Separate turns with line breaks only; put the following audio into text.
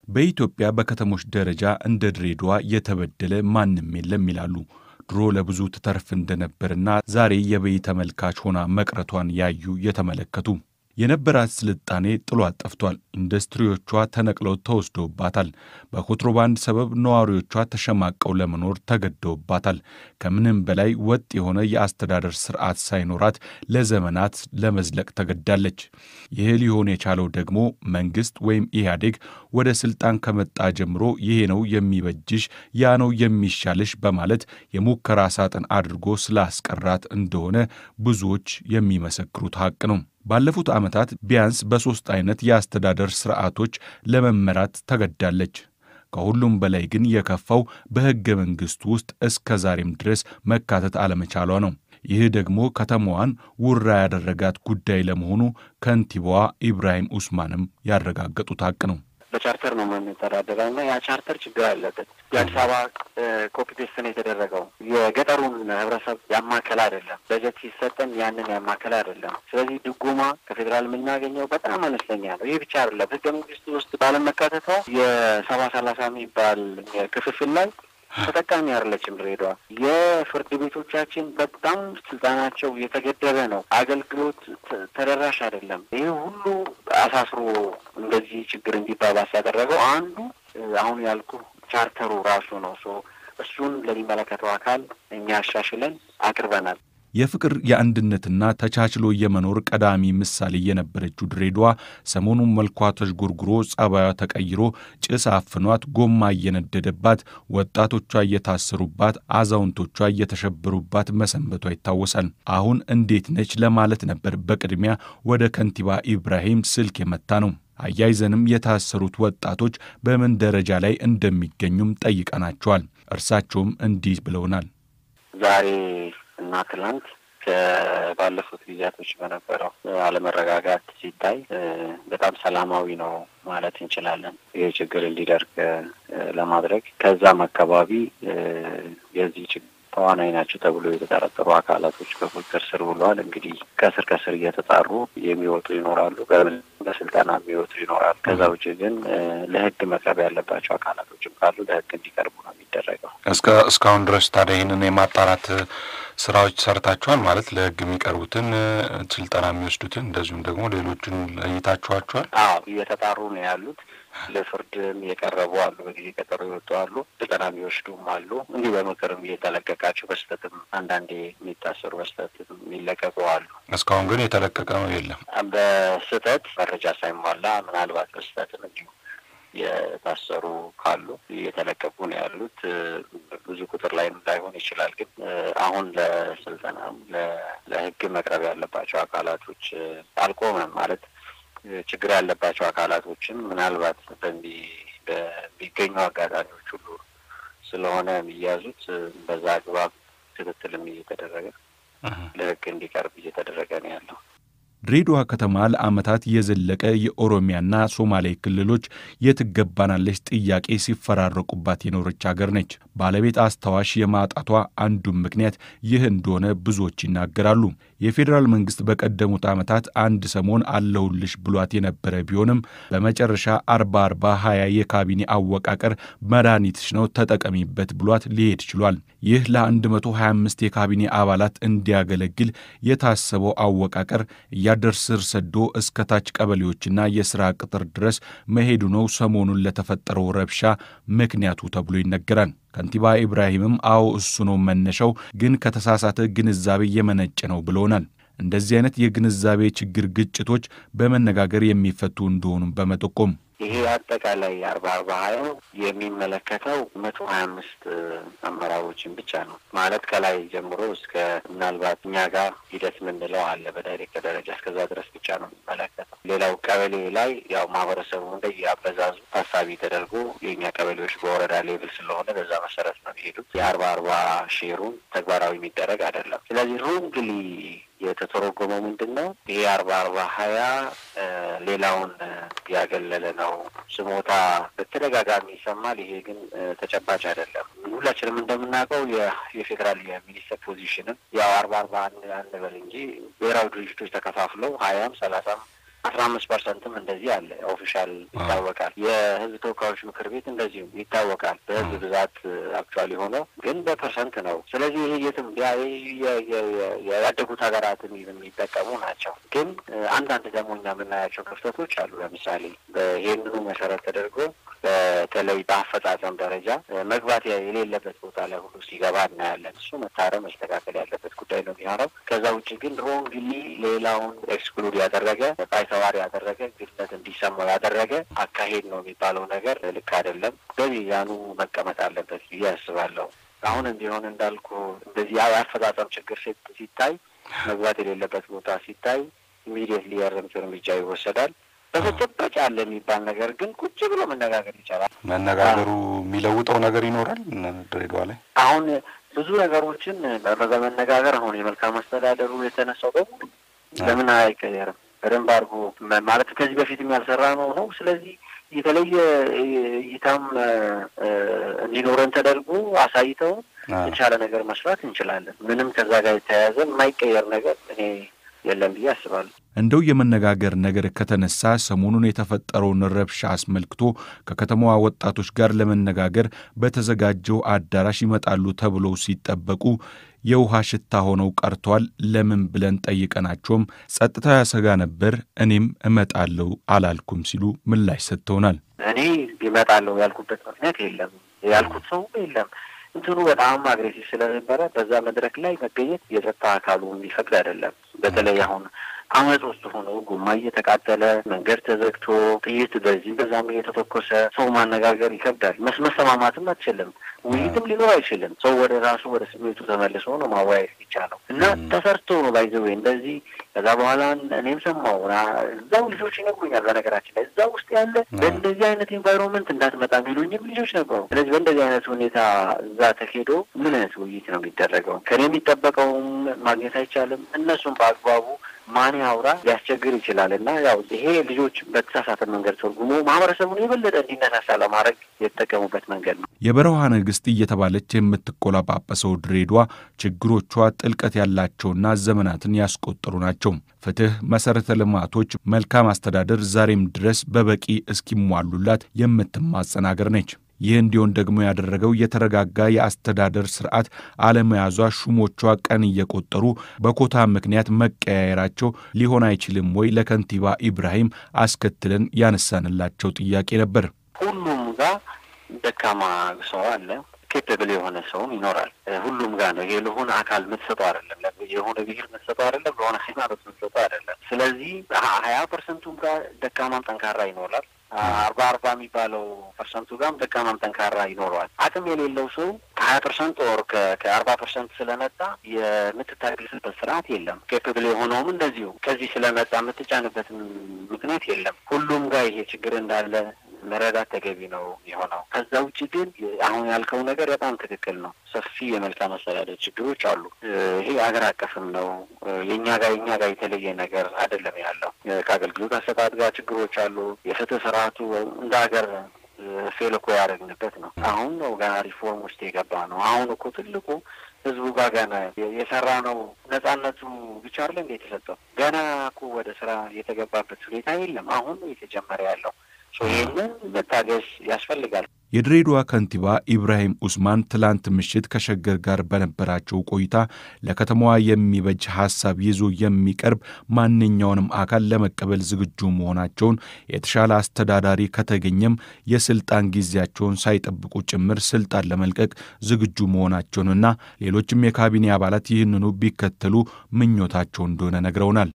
በኢትዮጵያ በከተሞች ደረጃ እንደ ድሬዳዋ የተበደለ ማንም የለም ይላሉ። ድሮ ለብዙ ትተርፍ እንደነበርና ዛሬ የበይ ተመልካች ሆና መቅረቷን ያዩ የተመለከቱ የነበራት ስልጣኔ ጥሏት ጠፍቷል። ኢንዱስትሪዎቿ ተነቅለው ተወስደውባታል። በኮንትሮባንድ ሰበብ ነዋሪዎቿ ተሸማቀው ለመኖር ተገደውባታል። ከምንም በላይ ወጥ የሆነ የአስተዳደር ስርዓት ሳይኖራት ለዘመናት ለመዝለቅ ተገዳለች። ይህ ሊሆን የቻለው ደግሞ መንግስት ወይም ኢህአዴግ ወደ ስልጣን ከመጣ ጀምሮ ይሄ ነው የሚበጅሽ፣ ያ ነው የሚሻልሽ በማለት የሙከራ ሳጥን አድርጎ ስላስቀራት እንደሆነ ብዙዎች የሚመሰክሩት ሀቅ ነው። ባለፉት ዓመታት ቢያንስ በሦስት አይነት የአስተዳደር ስርዓቶች ለመመራት ተገዳለች። ከሁሉም በላይ ግን የከፋው በሕገ መንግሥቱ ውስጥ እስከ ዛሬም ድረስ መካተት አለመቻሏ ነው። ይህ ደግሞ ከተማዋን ውራ ያደረጋት ጉዳይ ለመሆኑ ከንቲባዋ ኢብራሂም ኡስማንም ያረጋገጡት ሀቅ ነው።
በቻርተር ነው የምንተዳደረው እና ያ ቻርተር ችግር አለበት። የአዲስ አበባ ኮፒ ፔስት ነው የተደረገው። የገጠሩን ህብረተሰብ ያማከል አይደለም። በጀት ሲሰጠን ያንን ያማከል አይደለም። ስለዚህ ድጎማ ከፌዴራል የምናገኘው በጣም አነስተኛ ነው። ይህ ብቻ አይደለም። ህገ መንግስቱ ውስጥ ባለመካተቷ የሰባ ሰላሳ የሚባል ክፍፍል ላይ ተጠቃሚ አይደለችም ድሬዳዋ። የፍርድ ቤቶቻችን በጣም ስልጣናቸው የተገደበ ነው። አገልግሎት ተደራሽ አይደለም። ይህ ሁሉ አሳስሮ እንደዚህ ችግር እንዲባባስ ያደረገው አንዱ አሁን ያልኩ ቻርተሩ ራሱ ነው። ሶ እሱን ለሚመለከተው አካል እኛ አሻሽለን አቅርበናል።
የፍቅር የአንድነትና ተቻችሎ የመኖር ቀዳሚ ምሳሌ የነበረችው ድሬዳዋ ሰሞኑን መልኳ ተዥጎርጉሮ ጸባዩ ተቀይሮ ጭስ አፍኗት ጎማ እየነደደባት ወጣቶቿ እየታሰሩባት አዛውንቶቿ እየተሸበሩባት መሰንበቷ ይታወሳል። አሁን እንዴት ነች ለማለት ነበር በቅድሚያ ወደ ከንቲባ ኢብራሂም ስልክ የመታ ነው። አያይዘንም የታሰሩት ወጣቶች በምን ደረጃ ላይ እንደሚገኙም ጠይቀናቸዋል። እርሳቸውም እንዲህ ብለውናል።
ዛሬ እና ትላንት ከባለፉት ጊዜያቶች በነበረው አለመረጋጋት ሲታይ በጣም ሰላማዊ ነው ማለት እንችላለን። ይህ ችግር እንዲደርግ ለማድረግ ከዛም አካባቢ የዚህ ችግር ተዋናይ ናቸው ተብሎ የተጠረጠሩ አካላቶች በቁጥጥር ስር ውለዋል። እንግዲህ ከስር ከስር እየተጣሩ የሚወጡ ይኖራሉ፣ በስልጠና የሚወጡ ይኖራሉ። ከዛ ውጭ ግን ለሕግ መቅረብ ያለባቸው አካላቶችም ካሉ ለሕግ እንዲቀርቡ ነው የሚደረገው።
እስከ እስካሁን ድረስ ታዲያ ይህንን የማጣራት ስራዎች ሰርታችኋል ማለት ለሕግ የሚቀርቡትን ስልጠና የሚወስዱትን እንደዚሁም ደግሞ ሌሎችን ለይታችኋቸዋል?
አዎ እየተጣሩ ነው ያሉት። ለፍርድም የቀረቡ አሉ፣ በጊዜ ቀጠሮ የወጡ አሉ፣ ስልጠና የሚወስዱም አሉ። እንዲህ በምክርም እየተለቀቃቸው በስህተትም አንዳንዴ የሚታሰሩ በስህተት የሚለቀቁ አሉ።
እስካሁን ግን የተለቀቀ ነው የለም።
በስህተት መረጃ ሳይሟላ ምናልባት በስህተትም እንዲሁ የታሰሩ ካሉ እየተለቀቁ ነው ያሉት። ብዙ ቁጥር ላይ ላይሆን ይችላል። ግን አሁን ለስልጠናም ለህግ መቅረብ ያለባቸው አካላቶች አልቆመም ማለት ችግር ያለባቸው አካላቶችም ምናልባት በሚገኙ አጋጣሚዎች ሁሉ ስለሆነ የሚያዙት በዛ አግባብ ክትትልም እየተደረገ ለህግ እንዲቀርብ እየተደረገ ነው ያለው።
ድሬዳዋ ከተማ ለዓመታት የዘለቀ የኦሮሚያና ሶማሌ ክልሎች የትገባናለች ጥያቄ ሲፈራረቁባት የኖረች አገር ነች። ባለቤት አስታዋሽ የማጣቷ አንዱም ምክንያት ይህ እንደሆነ ብዙዎች ይናገራሉ። የፌዴራል መንግስት በቀደሙት ዓመታት አንድ ሰሞን አለሁልሽ ብሏት የነበረ ቢሆንም በመጨረሻ አርባ አርባ ሀያ የካቢኔ አወቃቀር መድኃኒትሽ ነው ተጠቀሚበት ብሏት ሊሄድ ችሏል። ይህ ለ125 የካቢኔ አባላት እንዲያገለግል የታሰበው አወቃቀር እያደር ስር ሰዶ እስከ ታች ቀበሌዎችና የሥራ ቅጥር ድረስ መሄዱ ነው ሰሞኑን ለተፈጠረው ረብሻ ምክንያቱ ተብሎ ይነገራል። ከንቲባ ኢብራሂምም አዎ እሱ ነው መነሻው፣ ግን ከተሳሳተ ግንዛቤ የመነጨ ነው ብለውናል። እንደዚህ አይነት የግንዛቤ ችግር ግጭቶች በመነጋገር የሚፈቱ እንደሆኑም በመጠቆም
ይሄ አጠቃላይ አርባ አርባ ሀያው የሚመለከተው መቶ ሀያ አምስት አመራሮችን ብቻ ነው ማለት ከላይ ጀምሮ እስከ ምናልባት እኛ ጋር ሂደት የምንለው አለ በዳይሬክተር ደረጃ እስከዛ ድረስ ብቻ ነው የሚመለከተው። ሌላው ቀበሌ ላይ ያው ማህበረሰቡ እንደየ አበዛዙ ታሳቢ ተደርጎ የእኛ ቀበሌዎች በወረዳ ሌቭል ስለሆነ በዛ መሰረት ነው የሚሄዱት። የአርባ አርባ ሼሩን ተግባራዊ የሚደረግ አይደለም። ስለዚህ ሮንግሊ የተተረጎመው ምንድን ነው? ይሄ አርባ አርባ ሀያ ሌላውን ያገለለ ነው። ስሞታ በተደጋጋሚ ይሰማል። ይሄ ግን ተጨባጭ አይደለም። ሁላችንም እንደምናውቀው የፌዴራል የሚኒስትር ፖዚሽንም ያው አርባ አርባ አንበል እንጂ ብሔራዊ ድርጅቶች ተከፋፍለው ሀያም ሰላሳም አስራ አምስት ፐርሰንትም እንደዚህ አለ ኦፊሻል ይታወቃል። የህዝብ ተወካዮች ምክር ቤት እንደዚሁ ይታወቃል። በህዝብ ብዛት አክቹዋሊ ሆነው ግን በፐርሰንት ነው። ስለዚህ ይሄ የትም ያደጉት ሀገራትን የሚጠቀሙ ናቸው። ግን አንዳንድ ደግሞ እኛ የምናያቸው ክፍተቶች አሉ። ለምሳሌ ይህንኑ መሰረት ተደርጎ በተለይ በአፈጻጸም ደረጃ መግባት የሌለበት ቦታ ላይ ሁሉ ሲገባ እናያለን። እሱ መታረም መስተካከል ያለበት ጉዳይ ነው የሚሆነው። ከዛ ውጭ ግን ሮንግሊ ሌላውን ኤክስክሉድ ያደረገ ባይተዋር ያደረገ ግድነት እንዲሰማው ያደረገ አካሄድ ነው የሚባለው ነገር ልክ አይደለም። በሚዛኑ መቀመጥ አለበት ብዬ አስባለሁ። አሁን እንዲሆን እንዳልኩ እንደዚህ የአፈጻጸም ችግር ሲታይ መግባት የሌለበት ቦታ ሲታይ ኢሚዲየትሊ የእርምት እርምጃ ይወሰዳል። በተጨባጭ አለ የሚባል ነገር ግን ቁጭ ብሎ መነጋገር ይቻላል።
መነጋገሩ የሚለውጠው ነገር ይኖራል። ድሬዳዋ ላይ
አሁን ብዙ ነገሮችን በመነጋገር አሁን የመልካም አስተዳደሩ የተነሳው በሙሉ ለምን አይቀየርም? በደንብ አድርጎ ማለት ከዚህ በፊትም ያልሰራ ነው ነው። ስለዚህ የተለየ እይታም እንዲኖረን ተደርጎ አሳይተው የተሻለ ነገር መስራት እንችላለን። ምንም ከዛ ጋር የተያያዘ የማይቀየር ነገር እኔ የለም ብዬ አስባለሁ።
እንደው የመነጋገር ነገር ከተነሳ ሰሞኑን የተፈጠረውን ረብሻ አስመልክቶ ከከተማዋ ወጣቶች ጋር ለመነጋገር በተዘጋጀው አዳራሽ ይመጣሉ ተብለው ሲጠበቁ የውሃ ሽታ ሆነው ቀርተዋል። ለምን ብለን ጠይቀናቸውም ጸጥታ ያሰጋ ነበር፣ እኔም እመጣለሁ አላልኩም ሲሉ ምላሽ ሰጥተውናል።
እኔ ይመጣለሁ ያልኩበት ምክንያት የለም፣ ያልኩት ሰው የለም። እንትኑ በጣም አግሬሲቭ ስለነበረ በዛ መድረክ ላይ መገኘት የጸጥታ አካሉ የሚፈቅድ አይደለም። በተለይ አሁን አመፅ ውስጥ ሆኖ ጎማ እየተቃጠለ መንገድ ተዘግቶ ጥይት በዚህ በዛም እየተተኮሰ ሰው ማነጋገር ይከብዳል። መሰማማትም አትችልም። ውይይትም ሊኖር አይችልም። ሰው ወደ ራሱ ወደ ስሜቱ ተመልሶ ነው ማወያየት የሚቻለው እና ተሰርቶ ነው ባይዘዌ እንደዚህ ከዛ በኋላ እኔም ሰማሁ እዛው ልጆች ይነግሩኛል። በነገራችን ላይ እዛ ውስጥ ያለ በእንደዚህ አይነት ኤንቫይሮንመንት እንዳትመጣ የሚሉኝም ልጆች ነበሩ። ስለዚህ በእንደዚህ አይነት ሁኔታ እዛ ተሄዶ ምን አይነት ውይይት ነው የሚደረገው? ከኔ የሚጠበቀውም ማግኘት አይቻልም። እነሱም በአግባቡ ማን ያውራ ሊያስቸግር ይችላል እና ያው ይሄ ልጆች በተሳሳተ መንገድ ተርጉሞ ማህበረሰቡን የበለጠ እንዲነሳሳ ለማድረግ የተጠቀሙበት መንገድ ነው።
የበረሃ ንግሥት እየተባለች የምትቆላጳጰሰው ድሬዳዋ ችግሮቿ ጥልቀት ያላቸውና ዘመናትን ያስቆጠሩ ናቸው። ፍትህ፣ መሰረተ ልማቶች፣ መልካም አስተዳደር ዛሬም ድረስ በበቂ እስኪሟሉላት የምትማጸን አገር ነች። ይህ እንዲሆን ደግሞ ያደረገው የተረጋጋ የአስተዳደር ስርዓት አለመያዟ፣ ሹሞቿ ቀን እየቆጠሩ በኮታ ምክንያት መቀያየራቸው ሊሆን አይችልም ወይ ለከንቲባ ኢብራሂም አስከትለን ያነሳንላቸው ጥያቄ ነበር።
ሁሉም ጋር ደካማ ሰው አለ፣ ኬፐብል የሆነ ሰውም ይኖራል። ሁሉም ጋር ነው። ይሄ ለሆነ አካል የምትሰጠው አይደለም፣ የሆነ ብሔር የምትሰጠው አይደለም፣ ለሆነ ሃይማኖት የምትሰጠው አይደለም። ስለዚህ ሀያ ፐርሰንቱም ጋር ደካማም ጠንካራ ይኖራል። አርባ አርባ የሚባለው ፐርሰንቱ ጋርም ደካማም ጠንካራ ይኖረዋል። አቅም የሌለው ሰው ከሀያ ፐርሰንት ኦር ከአርባ ፐርሰንት ስለመጣ የምትታገስበት ስርዓት የለም። ኬፕብል የሆነውም እንደዚሁ ከዚህ ስለመጣ የምትጫንበት ምክንያት የለም። ሁሉም ጋር ይሄ ችግር እንዳለ መረዳት ተገቢ ነው የሆነው። ከዛ ውጭ ግን አሁን ያልከው ነገር በጣም ትክክል ነው። ሰፊ የመልካም አስተዳደር ችግሮች አሉ። ይሄ ሀገር አቀፍም ነው። የእኛ ጋር የእኛ ጋር የተለየ ነገር አይደለም ያለው። ከአገልግሎት አሰጣጥ ጋር ችግሮች አሉ። የፍትህ ስርዓቱ እንደ ሀገር ፌል እኮ ያደረግንበት ነው። አሁን ነው ገና ሪፎርም ውስጥ የገባ ነው። አሁን እኮ ትልቁ ህዝቡ ጋር ገና የሰራ ነው። ነጻነቱ ብቻ አይደለ እንደ የተሰጠው ገና እኮ ወደ ስራ የተገባበት ሁኔታ የለም። አሁን ነው የተጀመረ ያለው። ይህንን መታገስ ያስፈልጋል።
የድሬዳዋ ከንቲባ ኢብራሂም ኡስማን ትላንት ምሽት ከሸገር ጋር በነበራቸው ቆይታ ለከተማዋ የሚበጅ ሀሳብ ይዞ የሚቀርብ ማንኛውንም አካል ለመቀበል ዝግጁ መሆናቸውን፣ የተሻለ አስተዳዳሪ ከተገኘም የስልጣን ጊዜያቸውን ሳይጠብቁ ጭምር ስልጣን ለመልቀቅ ዝግጁ መሆናቸውንና ሌሎችም የካቢኔ አባላት ይህንኑ ቢከተሉ ምኞታቸው እንደሆነ ነግረውናል።